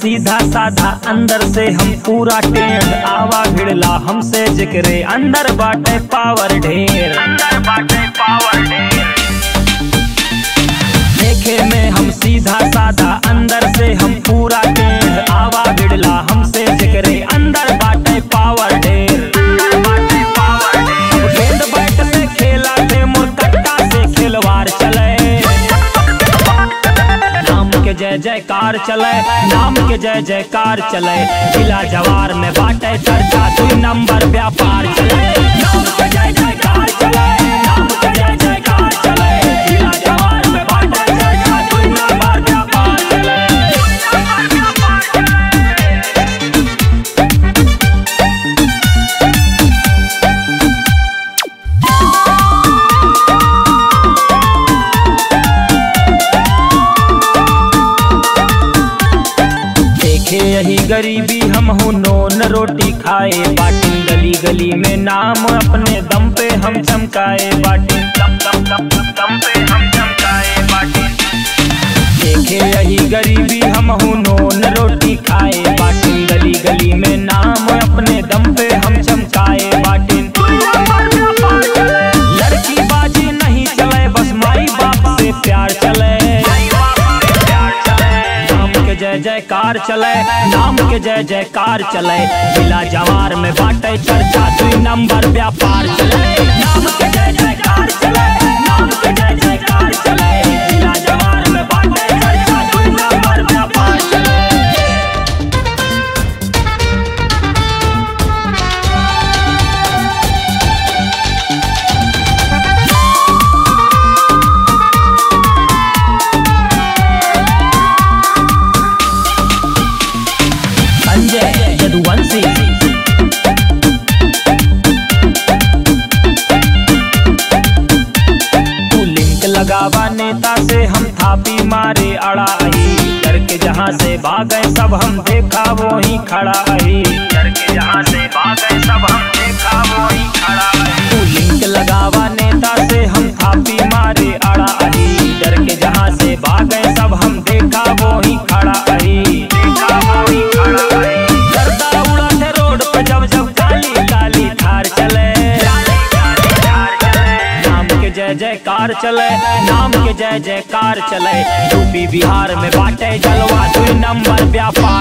सीधा साधा अंदर से हम पूरा टेढ़ आवा भिड़ला हमसे जिक्रे अंदर बाटे पावर ढेर अंदर बाटे पावर ढेर देखे में हम सीधा साधा अंदर से हम पूरा टेढ़ आवा भिड़ला हमसे जिक्रे अंदर बाटे पावर ढेर अंदर बाटे पावर ढेर गेंद बैट से खेला थे मुरकट्टा से खिलवाड़ चले नाम के जय जयकार चले नाम के जय जयकार चले जिला जवार में बाटे चर्चा दुई नंबर व्यापार चले नाम के जय जयकार चले नाम के जय जयकार चले जिला जवार में बाटे चर्चा दुई नंबर व्यापार चले देखे यही गरीबी हम हो नोन रोटी खाए बाटिन गली गली में नाम अपने दम पे हम चमकाए बाटिन दम दम दम दम दम पे हम चमकाए बाटिन देखे यही गरीबी हम हो नोन रोटी खाए बाटिन गली गली में नाम अपने दम पे हम चमकाए बाटिन लड़की बाजी नहीं चले बस माई बाप से प्यार चले नाम के जय जयकार चले नाम के जय जयकार चले जिला जवार में बाटे चर्चा दुई नंबर व्यापार चले नाम के जय जयकार चले नाम के जय जयकार चले जिला जवार में बाटे चर्चा दुई नंबर व्यापार चले संजय यदुवंशी तू लिंक लगावा नेता से हम थापी मारे अड़ाई डर के जहाँ से भागे सब हम देखा वो ही खड़ा आई डर के जहाँ से भागे सब हम देखा वो ही खड़ा आई तू लिंक लगावा नेता से हम थापी मारे अड़ाई डर के जहाँ से भागे सब हम देखा वो ही खड़ा आई देखा वो ही खड़ा आई गर्दा उड़ा थे रोड पे जब जब काली काली थार चले नाम के जय जयकार चले नाम के जय जयकार चले यूपी बिहार में बाटे जलवा दुई नंबर व्यापार